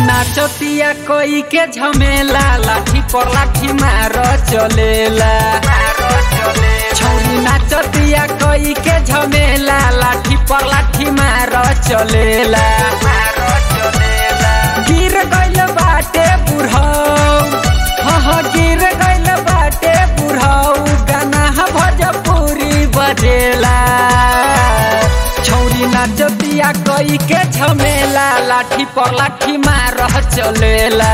नाचतिया कोई के झमेला लाठी पर लाठी मार चलेला छौरी नाचतिया कोई के झमेला लाठी पर लाठी मार चलेला गिर गइल बाटे बुढ़ऊ हाँ हाँ गिर गइल बाटे बुढ़ऊ गाना भोजपुरी बजेला छौरी नाचतिया कई के झमेला लाठी पर लाठी मार चलेला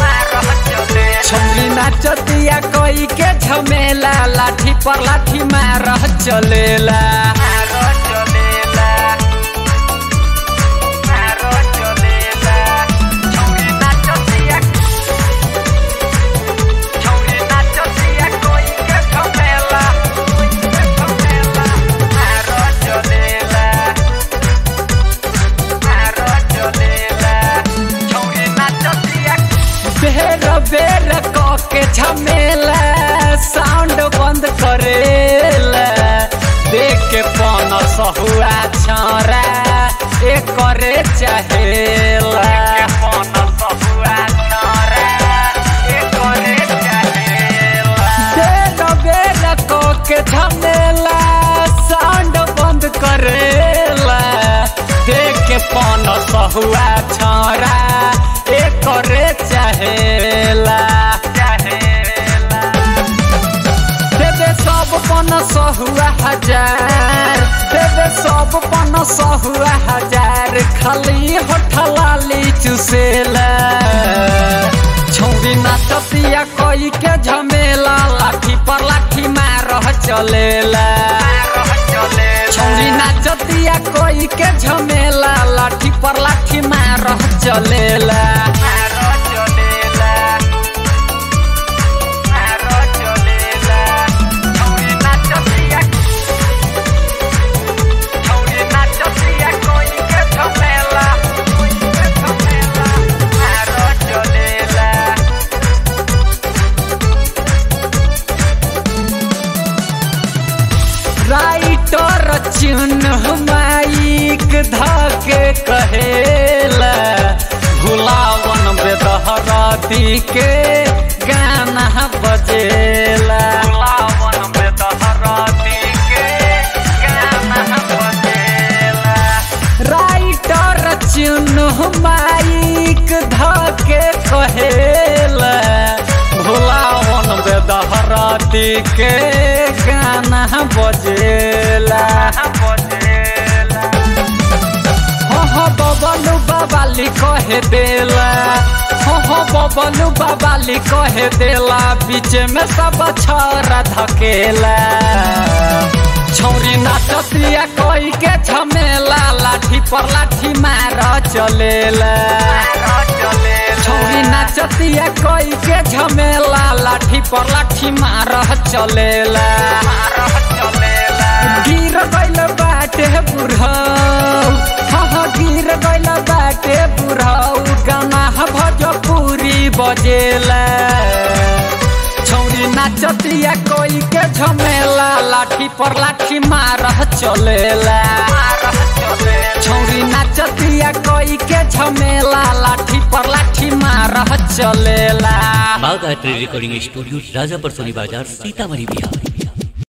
छौरी नाचतिया कई के झमेला लाठी पर लाठी मार चलेला बेर बेर क के झमेला साउंड बंद करेला देख के पन सहुआ छरा ए करे चाहेला बेर बेर क के झमेला साउंड बंद करेला देख के पन सहुआ छरा ए करे चाहेला देवे सब पन सहुआ हजार देवे सब पन सहुआ हजार खाली होठलाली चुसेला छौरी नाचतिया कोई के झमेला लाठी पर लाठी मार चलेला छौरी नाचतिया कोई के झमेला लाठी पर लाठी मार चलेला राइटर चिन्ह माइक धके कहेला भुलावन बेदहराती के गाना बजेला भुलावन बेदहराती के गाना बजेला राइटर चिन्ह माइक धके कहेला भुलावन बेदहराती के गाना बजेला हो हो बबलू बाबाली कहे देला हो हो बबलू बाबाली कहे देला बीच में सब छरा धकेला छौरी नाचतिया कोई के झमेला लाठी पर लाठी मार चलेला छौरी नाचतिया कोई के झमेला लाठी पर लाठी मार चलेला गिर गइल बाटे बुढ़ऊ हाँ हाँ गिर गइल बाटे बुढ़ऊ गाना भोजपुरी बजेला छौरी नाचतिया कोई के झमेला लाठी पर लाठी मार चलेला छौरी नाचतिया कोई के झमेला लाठी पर लाठी मार चलेला बाग आर्ट रिकॉर्डिंग स्टूडियो राजापर सोनी बाजार सीतामढ़ी बिहार